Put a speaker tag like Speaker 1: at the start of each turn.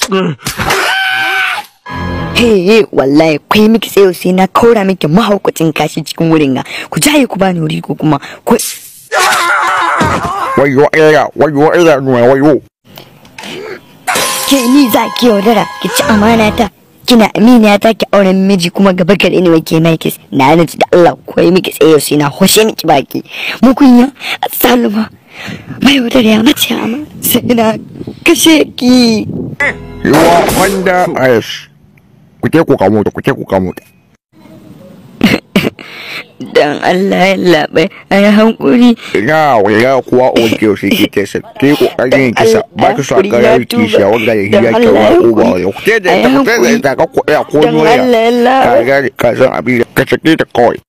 Speaker 1: He wallahi kai miki tsayo sai na kaura miki mahaukacin kashi cikin wurin ga. Ku jaye ku bani wuri ko kuma ku
Speaker 2: wayo aya wayo aya nuna wayo
Speaker 1: ke ni za ki yaudara ki ci amana ta. Kina aminiya ta ki auren miji kuma gaba gare ni wai ke mai kis. Na nace da Allah ko yi miki tsayo sai na hoshe miki baki. Mu kunya salma. Mai wadar ya mace ama sai na kashe ki.
Speaker 2: yawa wanda ayas ku je ku kamo ta ku je ku kamo ta
Speaker 1: Dan Allah ya labai a yi hankuri.
Speaker 2: ina waya kuwa o ke sai ke kesa ke kokarin kisa ba ka sa karar kishiya wanda ya hiya ke wa uba ya ku je da ta ku je da ta ka ko ya ko
Speaker 1: Dan
Speaker 2: noya
Speaker 1: Allah ya labai.
Speaker 2: ka ga ka san abin da ka sake ta kawai